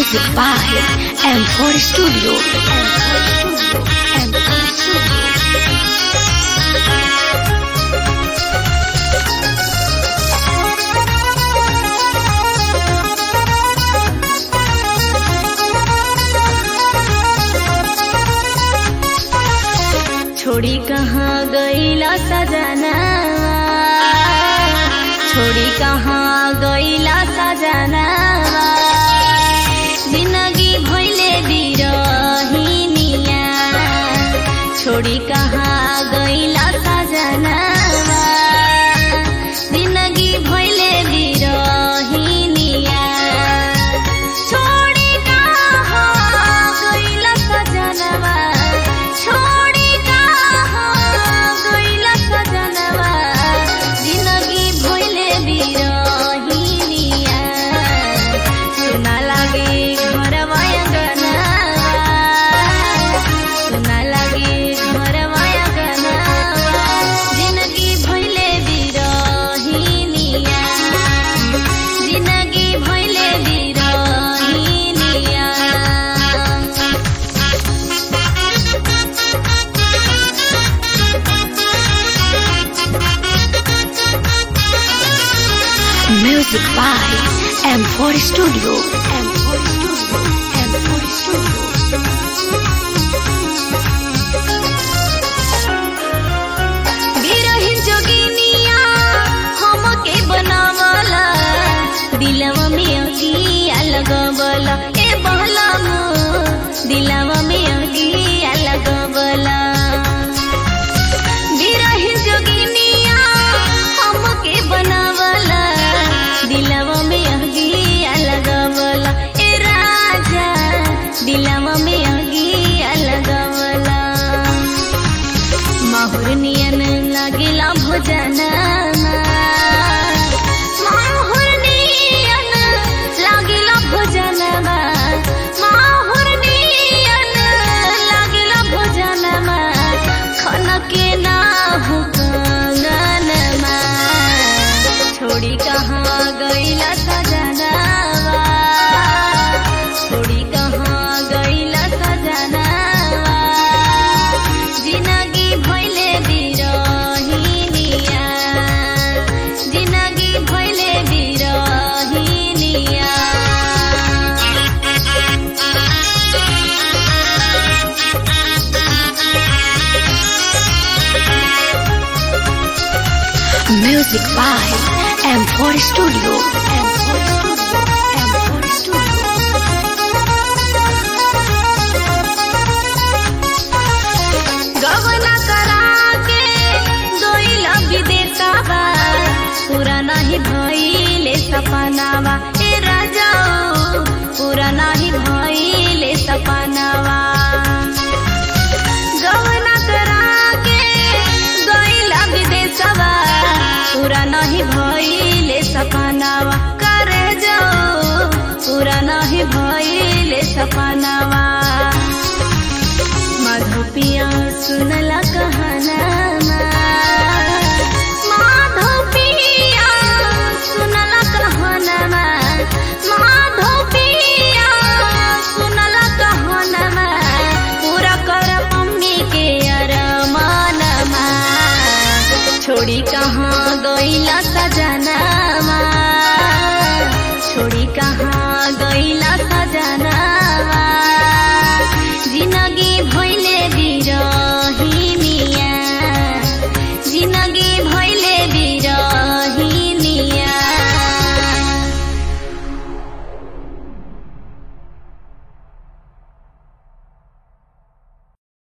Music by M4 Studio. M4 Studio. M4 Studio. छोड़ी कहाँ गईला सजना छोड़ी कहाँ गईला सजना जिंदगी भइले बिरहिनिया छोड़ी कहाँ गईला सजना जिंदगी भइले बिरहिनिया छोड़ी कहाँ गईला सजनवा छोड़ी कहाँ गईला सजनवा जिंदगी भइले बिरहिनिया सुना लागे घरवा अंगनवा सुना लागे घरवा अंगनवा जिंदगी भइले बिरहिनिया जिंदगी भइले बिरहिनिया Music by M4 Studio. M4 Studio. M4 Studio. बिरहिन जोगिनिया हमके बनावला दिलवा में अगिया लगवला ए बहलामो दिलवा में अगिया लगवला बिरहिन जोगिनिया हमके बनावला दिलवा में अगिया लगवला ए राजा दिलवा में अगिया लगवला माहुर नियन लागिला भोजनमा माहुर नियन लागिला भोजनमा माहुर नियन लागिला भोजनमा खनके ना हो कंगनमा छोड़ी कहाँ गईला सजनवा छोड़ी कहाँ गईला सजनवा जिंदगी भइले बिरहिनिया जिंदगी भइले बिरहिनिया Music by M4 Studio. M4 Studio. M4 Studio. गवना करा के गइला विदेशवा पूरा नाही भइले सपनावा ए राजा पूरा नाही भइले सपनावा गवना करा के गइला विदेशवा पूरा नाही भइले सपनावा करे जाओ पूरा नाही भइले सपनावा माधोपिया सुनला कहनामा माधोपिया सुनला कहनामा माधोपिया सुनला कहनामा पूरा कर मम्मी के अरमानमा छोड़ी कहाँ गईला सजनामा छोड़ी कहाँ गईला सजनामा जिंदगी भइले बिरहिनी